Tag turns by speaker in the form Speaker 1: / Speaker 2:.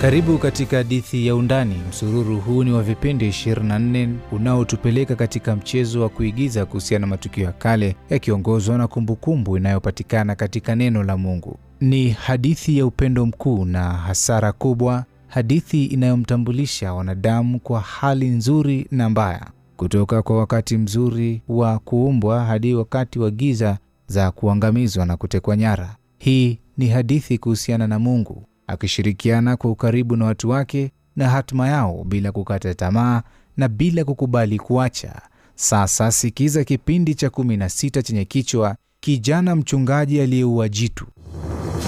Speaker 1: Karibu katika hadithi ya Undani. Msururu huu ni wa vipindi 24 unaotupeleka katika mchezo wa kuigiza kuhusiana na matukio ya kale yakiongozwa na kumbukumbu inayopatikana katika neno la Mungu. Ni hadithi ya upendo mkuu na hasara kubwa, hadithi inayomtambulisha wanadamu kwa hali nzuri na mbaya, kutoka kwa wakati mzuri wa kuumbwa hadi wakati wa giza za kuangamizwa na kutekwa nyara. Hii ni hadithi kuhusiana na Mungu akishirikiana kwa ukaribu na watu wake na hatima yao bila kukata tamaa na bila kukubali kuacha. Sasa sikiza kipindi cha 16 chenye kichwa kijana mchungaji aliyeua jitu.